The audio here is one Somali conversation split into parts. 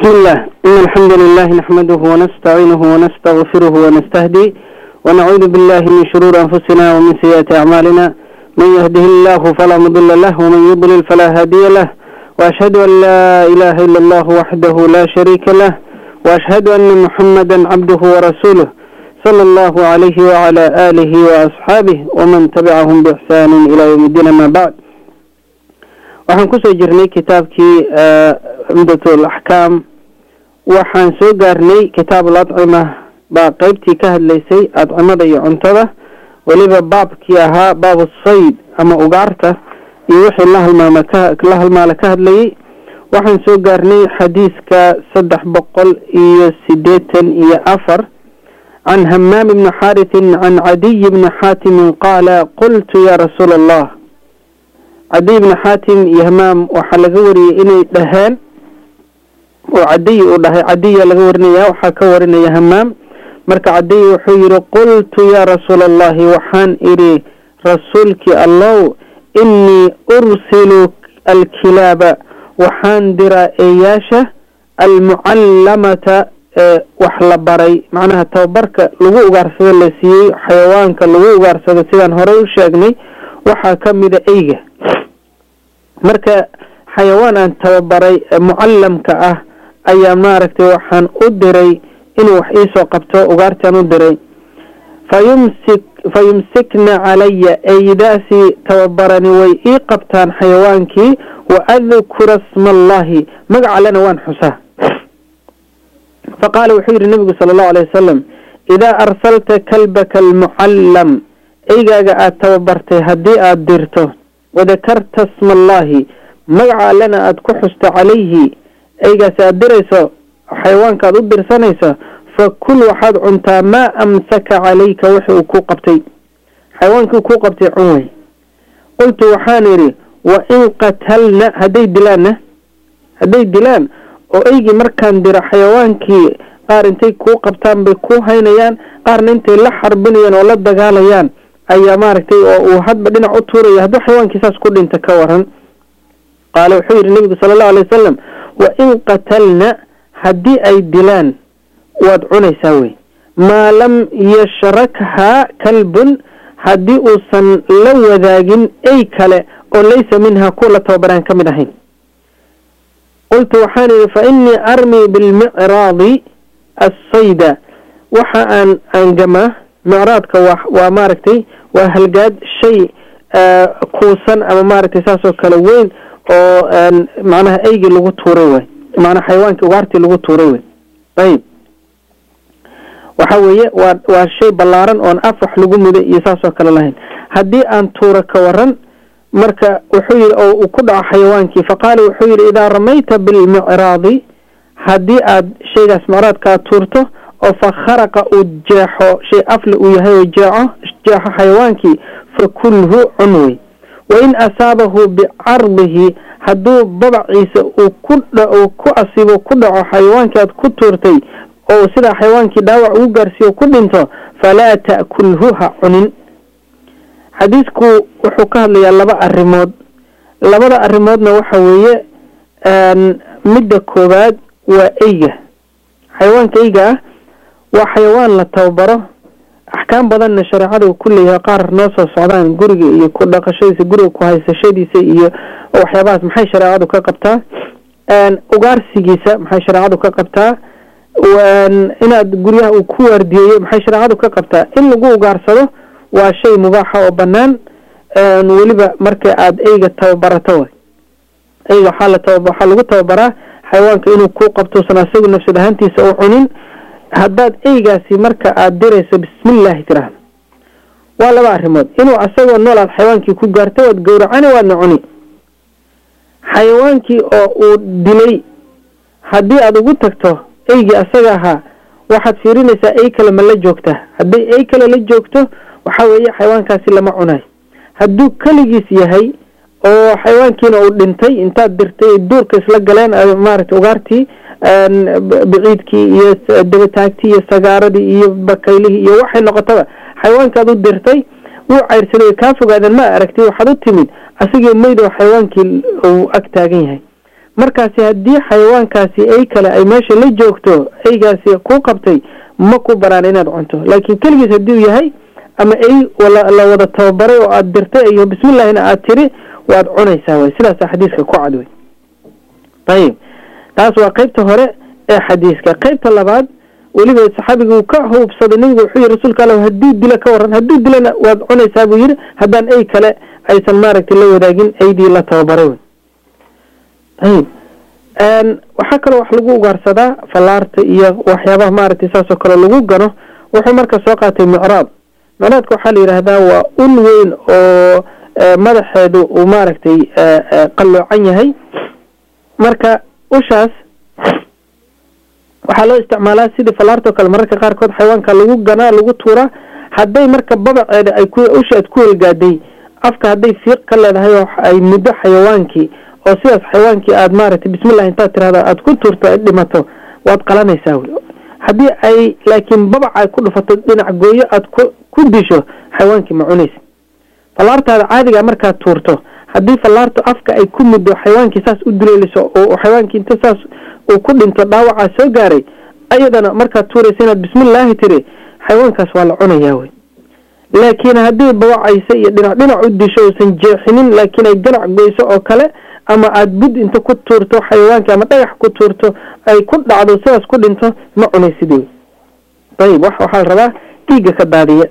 بسم الله إن الحمد لله نحمده ونستعينه ونستغفره ونستهدي ونعوذ بالله من شرور أنفسنا ومن سيئات أعمالنا من يهده الله فلا مضل له ومن يضلل فلا هادي له وأشهد أن لا إله إلا الله وحده لا شريك له وأشهد أن محمدا عبده ورسوله صلى الله عليه وعلى آله وأصحابه ومن تبعهم بإحسان إلى يوم الدين ما بعد waxaan kusoo jirnay kitaabkii cumdatul axkaam waxaan soo gaarnay kitaabul adcima baa qeybtii ka hadlaysay adcimada iyo cuntada weliba baabkii ahaa baabu sayd ama ugaarta iyo wixii la halmaama la halmaala ka hadlayay waxaan soo gaarnay xadiiska saddex boqol iyo sideetan iyo afar can hamaam ibni xaaritin can cadiy bni xaatimin qaala qultu ya rasuula allah cadiy bni xaatim iyo hamaam waxaa laga wariyey inay dhaheen oo cadiy uu dhahay cadiya laga warinaya waxaa ka warinaya hamaam marka cadiy wuxuu yihi qultu yaa rasuula allahi waxaan idhi rasuulkii allow inii ursilu alkilaaba waxaan diraa eeyaasha almucallamata ee wax la baray macnaha tababarka lagu ugaarsado la siiyey xayawaanka lagu ugaarsado sidaan horey u sheegnay waxaa ka mida eyga marka xayawaan aan tababaray mucallamka ah ayaa maaragtay waxaan u diray inuu wax iisoo qabto ugaartaan u diray fayumsik fa yumsikna calaya eydaasi tababarani way ii qabtaan xayawaankii wa adkura sma allahi magac allena waan xusaa fa qaala wuxuu yihi nabigu sala allahu alayh wasalam idaa arsalta kalbaka almucallam eygaaga aada tababartay haddii aada dirto wadakarta sma allahi magaca allena aada ku xusto calayhi eygaasi aada dirayso xayawaanka aada u dirsanayso fa kul waxaad cuntaa maa amsaka calayka wixi uu ku qabtay xayawaankii kuu qabtay cun wey qultu waxaan idhi wa in qatalna hadday dilaanna hadday dilaan oo eygii markaan diro xayawaankii qaar intay kuu qabtaan bay ku haynayaan qaarna intay la xarbinayaan oo la dagaalayaan ayaa maaragtay oo uu hadba dhinac u tuuraya hadduu xayawaankii saas ku dhinta ka waran qaala wuxuu yidhi nebigu sala allahu alay wasalam wa in qatalna haddii ay dilaan waad cunaysaa wey maa lam yashrakhaa kalbun haddii uusan la wadaagin ey kale oo laysa minhaa kuwa la tababaraan ka mid ahayn qultu waxaan idhi fa innii armii bilmicraadi assayda waxa aan aangamaa micraadka waa waa maaragtay waa halgaad shay kuusan ama maaragtay saasoo kale weyn oo macnaha eygii lagu tuuray way macnaha xayawaankii ugaartii lagu tuuray wey ayib waxa weeye waa waa shay ballaaran oon af wax lagu muday iyo saasoo kale lahayn haddii aan tuuro ka waran marka wuxuu yihi oo uu ku dhaco xayawaankii faqaala wuxuu yihi idaa ramayta bilmicraadi haddii aad shaygaas micraadka aad tuurto oo fa kharaqa uu jeexo shay afle uu yahay oo jeexo jeexo xayawaankii fa kulhu cun wey wain asaabahu bicardihi hadduu babaciisa uu ku uu ku asibo ku dhaco xayawaankii aad ku tuurtay oo sidaa xayawaankii dhaawac ugu gaarsiiyo ku dhinto falaa ta'kulhu ha cunin xadiisku wuxuu ka hadlayaa laba arrimood labada arrimoodna waxa weeye midda koowaad waa eyga xayawaanka eyga ah waa xayawaan la tababaro axkaam badanna shareecada uu ku leeyahay qaar noo soo socdaan guriga iyo ku dhaqashadiisa guriga ku haysashadiisa iyo waxyaabahaas maxay shareecadu ka qabtaa ugaarsigiisa maxay shareecadu ka qabtaa inaad guryaha uu ku waardiyeeyo maxay shareecadu ka qabtaa in lagu ugaarsado waa shay mubaaxa oo banaan weliba marka aada eyga tababarato way eyga waxaa la taba waxaa lagu tababaraa xayawaanka inuu ku qabtousan asagu nafsad ahaantiisa u cunin haddaad eygaasi marka aada dirayso bismillahi tiraahdo waa laba arrimood inuu asagoo nool aad xayawaankii ku gaarto waad gowracani waadna cuni xayawaankii oo uu dilay haddii aada ugu tagto eygii asaga ahaa waxaad fiirinaysaa ey kale ma la joogtaa hadday ey kale la joogto waxaa weeye xayawaankaasi lama cunayo hadduu keligiis yahay oo xayawaankiina uu dhintay intaad dirtay duurka isla galeen maaragtay ugaartii biciidkii iyo dabataagtii iyo sagaaradii iyo bakaylihii iyo waxay noqotaba xayawaankaad u dirtay wuu cayrsaday kaa fogaadeen ma aragtay waxaad u timid asigii mayd oo xayawaankii uu ag taagan yahay markaasi haddii xayawaankaasi ay kale ay meesha la joogto eygaasi ku qabtay ma ku baraan inaad cunto laakiin keligiis haddii uu yahay ama ey la wada tababaray oo aada dirtay iyo bismillahina aada tiri waad cunaysaa way sidaasa xadiiska ku cad wey ayib taas waa qeybta hore ee xadiiska qeybta labaad weliba saxaabiga uu ka hubsaday nabigu wuxuu yihi rasuulka alla hadduu dilo ka waran hadduu dilana waad cunaysaa buu yihi haddaan ey kale aysan maaragtay la wadaagin eydii la tababaray wey ayib waxaa kaloo wax lagu ugaarsadaa fallaarta iyo waxyaabaha maaragtay saasoo kale lagu gano wuxuu marka soo qaatay micraad micraadka waxaa la yidhaahdaa waa ul weyn oo madaxeedu uu maaragtay qalloocan yahay marka ushaas waxaa loo isticmaalaa sidii fallaarta oo kale mararka qaarkood xayawaanka lagu ganaa lagu tuuraa hadday marka babaceeda ay ku usha aad ku helgaaday afka hadday fiiq ka leedahay oo ay muddo xayawaankii oo sidaas xayawaankii aada maaragtay bismillah intaad tirahdo aada ku tuurto ay dhimato waad qalanaysaa wey haddii ay laakiin babaca ay ku dhufato dhinac gooyo aada ku ku disho xayawaankii ma cunaysa fallaartaada caadiga markaad tuurto haddii fallaartu afka ay ku muddo xayawaankii saas u duleeliso oo xayawaankii inta saas uu ku dhinto dhaawacaa soo gaaray ayadana markaad tuuraysa inaad bismillaahi tiri xayawaankaas waa la cunayaa wey laakiin haddii babacaysa iyo dhinac dhinac u disho uusan jeexinin laakiin ay ganac goyso oo kale ama aada bud inta ku tuurto xayawaankii ama dhagax ku tuurto ay ku dhacdo sidaas ku dhinto ma cunaysid wey ayib wax waxaa la rabaa dhiigga ka daadiya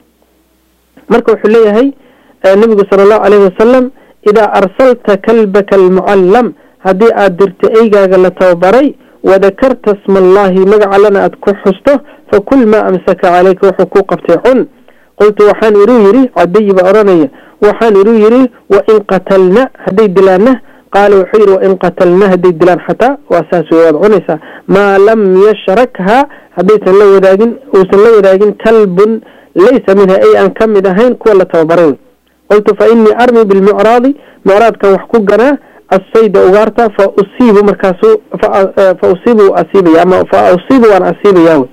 marka wuxuu leeyahay nabigu sala allahu calayhi wasalam idaa arsalta kalbaka almucallam haddii aada dirto eygaaga la tababaray wadakarta sma allahi magaca lana aada ku xusto fakul maa amsaka caleyka wuxuu ku qabtay cun qultu waxaan iruu yidhi cadiyi baa odhanaya waxaan iruu yidhi wain qatalna hadday dilaanna qaala wuxuu yidhi wain qatalna hadday dilaan xataa waa saas wey waad cunaysaa maa lam yashrakha haddaysan la wadaagin uusan la wadaagin kalbun laysa minha ay aan ka mid ahayn kuwa la tababaray wey qultu fa inii armi bilmicraadi micraadkan wax ku ganaa assayda ugaarta fa usiibu markaasu fa usiibu asiibaya ama fa usiibu waan asiibayaa wey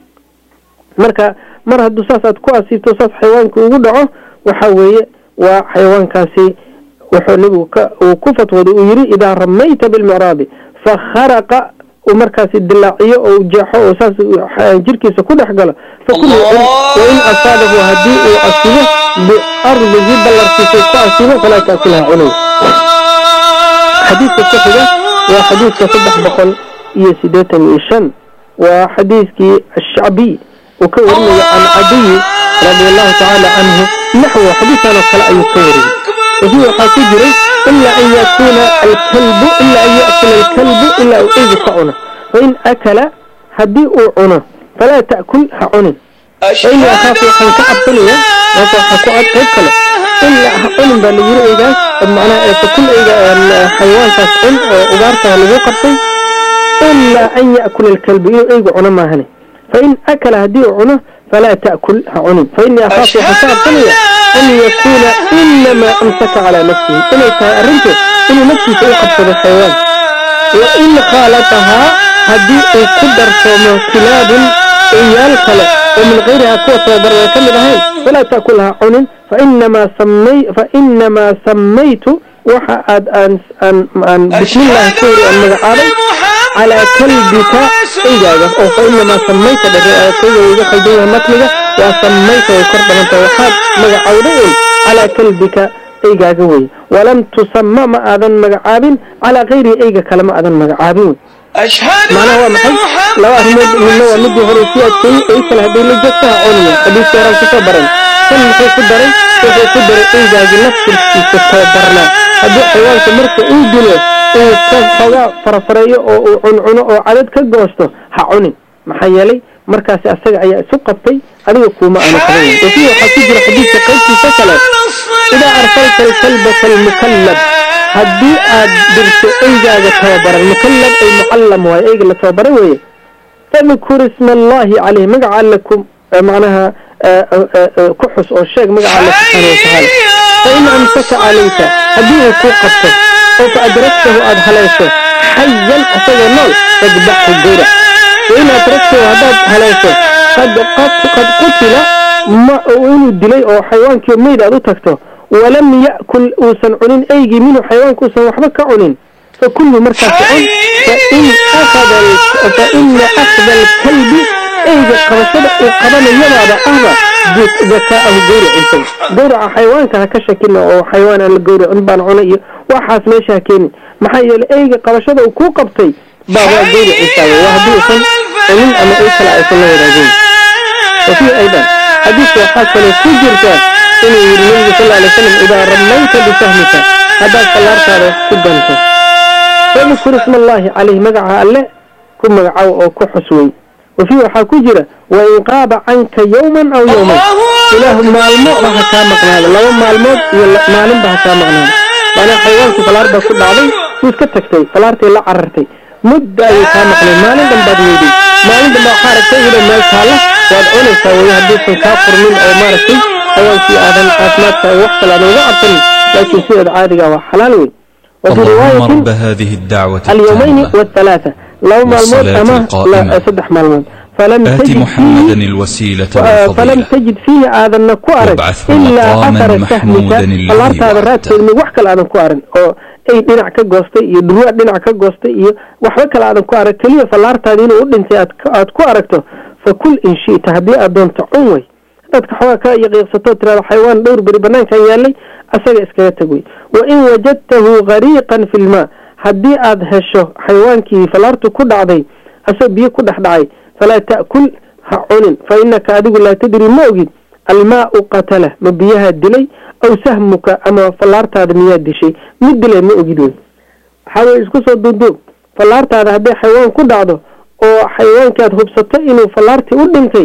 marka mar hadduu saas aad ku asiibto saas xayawaanka ugu dhaco waxa weeye waa xayawaankaasi wuxuu nabigu ka uu ku fatwooday uu yidhi idaa ramayta bilmicraadi fakharaqa uu markaasi dilaaciyo oo jeexo oo saas jirkiisa ku dhex galo fakul wain asaabahu haddii uu asibo biardihi ballarkiisa ku asibo falaa taakulaha cunay xadiidka ku xiga waa xadiidka saddex boqol iyo siddeetan iyo shan waa xadiidkii ashacbiy uu ka warinayo can cadiyi radi allahu tacaala canhu naxwo xadiidkan oo kale ayuu ka wariyey wafii waxaa ku jiray ilaa an yakuuna alkalbu ilaa an ya'kula alkalbu ilaa uu eygu ka cuno fain akala haddii uu cuno falaa ta'kul ha cunin fainii akhaafu waxaan ka cabsanaya maasa waxaa ku cad qayb kale ilaa ha cunin baa la yiri eygaas macnaha fakul eyga xayawaankaas cun oo ugaartaa lagu qabtay ilaa an ya'kula alkalbu inuu eygu cuno maahane fain akala haddii uu cuno falaa ta'kul ha cunin fainii akhaafu waxaan ka cabsanaya an yakuuna inamaa amsaka calaa nafsihi inay tahay arrintu inuu naftiisa u qabsado xayawaan wa in khaalatahaa haddii uu ku darsoomo kilaabun eyaal kale oo min kayrihaa kuwa tababaraya ka mid ahayn falaa ta'kul ha cunin fainamaa samay fainamaa samaytu waxa aad aan aan aan bismillahi ku hori aan magacaabay calaa kalbika eygaaga oo fainamaa samayta dhakayga iga khaldan yahay matniga waa samayta way kor dhaganta waxaad magacawday un calaa kalbika eygaaga wey walam tusama ma aadan magacaabin calaa kayrihi eyga kale ma aadan magacaabin wey macnaha waa maxay laba arrimood midna waa midii hore sii adkeeyey ey kale hadday la joogto ha cuniya xadiiska horaan kusoo baran kan muxuu ku daray wuxuu ku daray eygaagi naftirkiisa tababarnaa haddii xayawaanka marka uu dilo uu ka xoogaa farafareeyo oo uu cuncuno oo cadad ka goosto ha cunin maxaa yeelay markaasi asaga ayaa isu qabtay adiga kuuma aanu qaban wafii waxaa ku jira xadiidka qaybtiisa kale idaa arsalta alkalbaka almukallab haddii aad dirto eygaaga tababaran mukallab ay mucallam waayo eyga la tababaray weeye fadkur isma allahi caleyh magaca alle ku macnaha ku xus oo sheeg magaca alle subxaana watacaala fa in amsaka calayka haddii uu kuu qabto oo fa adragtahu aada haleesho xayan asagoo nool fadbaxhu gowra wain adragtahu haddaad haleesho qad qad qutila ma inuu dilay oo xayawaankii meyd aad u tagto walam ya'kul uusan cunin eygii minhu xayawaanka uusan waxba ka cunin fakulhu markaas cun fain akhada faina akhda alkalbi eyga qabashada uu qabanayadaada ahba dakaahu gawriciisa gawraca xayawaanka ha ka shakina oo xayawaan aan la gawracin baan cuna iyo waxaas meesha ha keenin maxaa yeelay eyga qabashada uu kuu qabtay baa waa gawriciisa waa haddii usan cunin ama ey kale aysan la wadaagin wafii aydan xadiiska waxaa kaloo ku jirta inuu yidhi nabigu sal alay slam idaa ramayta bisahmika haddaad fallaartaada wax ku ganto fadkur isma allaahi caleyh magaca alle ku magacow oo ku xuswey wafii waxaa ku jira wain qaaba canka yowman aw yowman ilaahu maalmo ba ha kaa maqnaado laba maalmood iyo maalinba ha kaa maqnaado maanaa xayawaankii falaar baa ku dhacday wuu iska tagtay falaartii la carartay mudda ayay kaa maqnay maalin dhan baad weyday maalin dhan baa waxaa aragtay iyadoo meel taalla waad cunaysaa weye hadduusan kaa furmin oo maaragtay xayawaankii aadan caafimaadka wax kale aadan uga cabsanin laakiin sideeda caadiga waa xalaal wey وفي اللهم رواية رب هذه الدعوة اليومين التامة والثلاثة لو مالمود والصلاة أما القائمة. لا صدح مالمود فلم آت تجد محمدا فيه الوسيلة آه، فلم والفضيلة تجد فيه آذن كوارن وابعثه إلا مقاما أثر محمودا سهمك الذي فالله هذا رات وعدته. من وحكى الآذن كوارن أو أي دينع كجوستي iyo dhurwaa dhinac ka goostay iyo waxba kale aadan ku arag keliya fallaartaada inuu u dhintay aad ka- aad ku aragto fakul in shi'ta haddii aad doonto cun wey dadka xoogaa ka yaqiiqsato tirada xayawaan dhowr beri banaankan yaalay asaga iskaga tag wey wain wajadtahu gariiqan fi lmaa haddii aad hesho xayawaankii fallaartu ku dhacday asagoo biyo ku dhex dhacay falaa ta'kul ha cunin fa inaka adigu laa tadri ma ogid almaau qatala ma biyaha dilay aw sahmuka ama fallaartaada miyaa dishay mid dilay ma ogid wey waxaa weye isku soo duuduub fallaartaada hadday xayawaan ku dhacdo oo xayawaankii aad hubsato inuu fallaartii u dhintay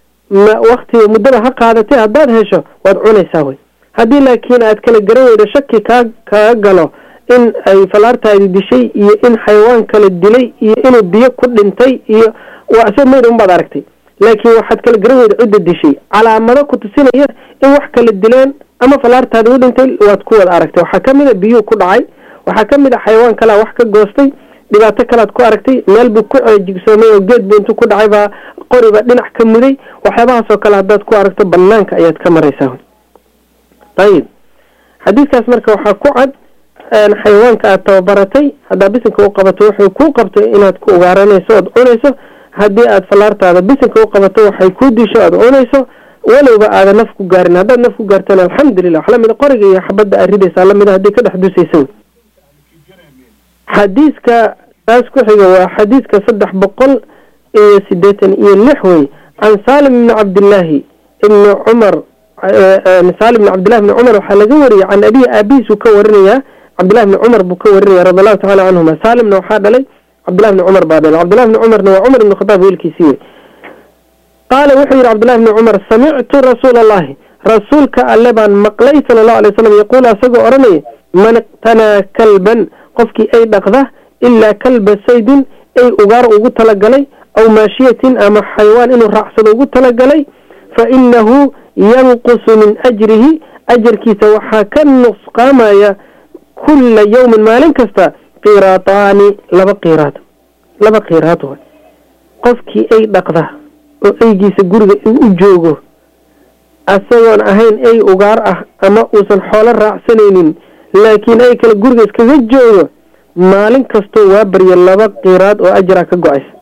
ma waktiga muddada ha qaadatay haddaad hesho waad cunaysaa wey haddii laakiin aad kala garan weydo shaki kaa kaga galo in ay fallaartaadi dishay iyo in xayawaan kala dilay iyo inuu biyo ku dhintay iyo waa isagoo meyd unbaad aragtay laakiin waxaad kala garan weyda cidda dishay calaamado ku tusinaya in wax kala dileen ama fallaartaadi u dhintay waad ku wada aragtay waxaa kamid a biyuu ku dhacay waxaa kamid a xayawaan kalea wax ka goostay dhibaato kalead ku aragtay meel buu ku jigsoomay oo geed buu intuu ku dhacay baa qoriba dhinac ka muday waxyaabahaasoo kale haddaad ku aragto banaanka ayaad ka maraysaa ayib xadiiskaas marka waxaa ku cad een, xayawaanka aad tababaratay haddaa bisinka u qabato wuxuu kuu qabto inaad ku ugaaranayso ood cunayso haddii aad fallaartaada bisinka u qabato waxay kuu disho aad cunayso walowba aadan naf ku gaarin haddaad naf ku gaartana alxamdulilah wax lamida qoriga iyo xabadda aad ridaysaa lamida haddii ka dhex dusaysa wey xadiiska taas ku xiga waa xadiiska saddex boqol iyo sideetan iyo lix wey can saalim ibni cabdillaahi ibni cumar saalim ibni cabdillahi ibni cumar waxaa laga wariyay can abihi aabihiisuu ka warinayaa cabdillahi ibni cumar buu ka warinaya radi allahu tacala canhuma saalimna waxaa dhalay cabdillahi ibni cumar baa dhalay cabdillahi ibni cumarna waa cumar ibni khataab wiilkiisii wey qaala wuxuu yidhi cabdillahi ibni cumar samictu rasuula allahi rasuulka alle baan maqlay sala allahu alay wasalam yaquulu asagoo odhanaya man iqtanaa kalban qofkii ay dhaqda ilaa kalba saydin ay ugaar ugu talagalay aw maashiyatin ama xayawaan inuu raacsado ugu talagalay fa inahu yanqusu min ajrihi ajarkiisa waxaa ka nusqaamaya kulla yawmin maalin kasta qiraataani laba qiraad laba qiraad way qofkii ay dhaqda oo eygiisa guriga u joogo asagoon ahayn ey ugaar ah ama uusan xoolo raacsanaynin laakiin ay kale guriga iskaga joogo maalin kastoo waa barya laba qiraad oo ajra ka go-aysa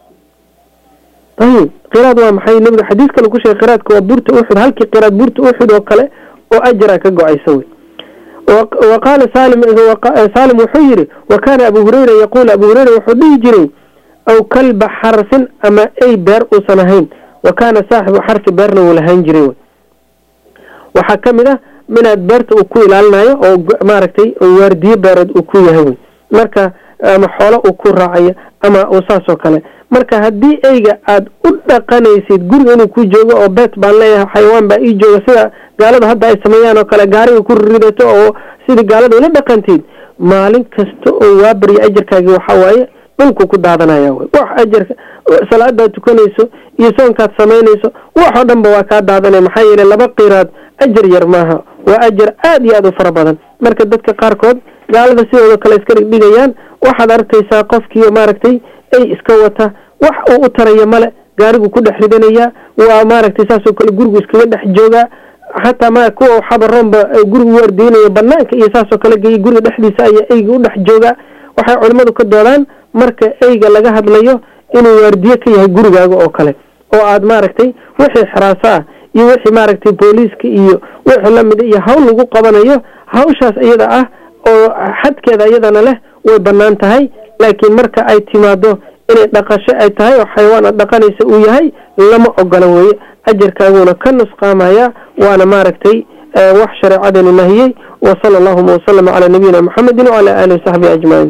ayib qiraad waa maxay nabiga xadiis kale ku sheegay qiraadka waa buurta uxud halkii qiraad buurta uxud oo kale oo ajra ka go-aysa wey wa qaala salim saalim wuxuu yidhi wa kaana abu hurayra yaquul abu hurayra wuxuu dhihi jiray aw kalba xarsin ama ey beer uusan ahayn wa kaana saaxibu xarsi beerna wuu lahaan jiray wey waxaa ka mid ah minaad beerta uu ku ilaalinayo oo maaragtay waardiyo beereed uu ku yahay wey marka ama xoolo uu ku raacayo ama uu saasoo kale marka haddii eyga aada u dhaqanaysid guriga inuu ku joogo oo beet baan leeyahay xayawaan baa ii jooga sida gaalada hadda ay sameeyaan oo kale gaariga ku ridato oo sidii gaalada ula dhaqantid maalin kasta oo waa barya ajarkaagi waxaa waaye dhulku ku daadanaya wey wax ajarka salaadaad tukanayso iyo soonkaad samaynayso waxoo dhan ba waa kaa daadanaya maxaa yeele laba qiraad ajar yar maaha waa ajar aada iyo aada u fara badan marka dadka qaarkood gaalada sidooda kale iska dhigdhigayaan waxaad arkaysaa qofkii maaragtay ay iska wata wax uu u taraya male gaarigu ku dhex ridanayaa waa maaragtay saasoo kale gurigu iskaga dhex joogaa xataa ma kuwa xabaroonba gurigu waardiynaya banaanka iyo saasoo kale geeya guriga dhexdiisa ayaa eyga u dhex joogaa waxay culimmadu ka doodaan marka eyga laga hadlayo inuu waardiye ka yahay gurigaaga oo kale oo aad maaragtay wixii xiraaso ah iyo wixii maaragtay booliiska iyo wixii lamida iyo hawl lagu qabanayo hawshaas iyada ah oo xadkeeda iyadana leh way bannaan tahay laakiin marka ay timaado inay dhaqasho ay tahay oo xayawaan aad dhaqanaysa uu yahay lama ogola weeye ajarkaaguna ka nusqaamaya waana maaragtay wax shareecadeenu nahiyey wa sala allahuma wasalama calaa nabiyina muxamedin wacala aalihi wasaxbihi ajmaciin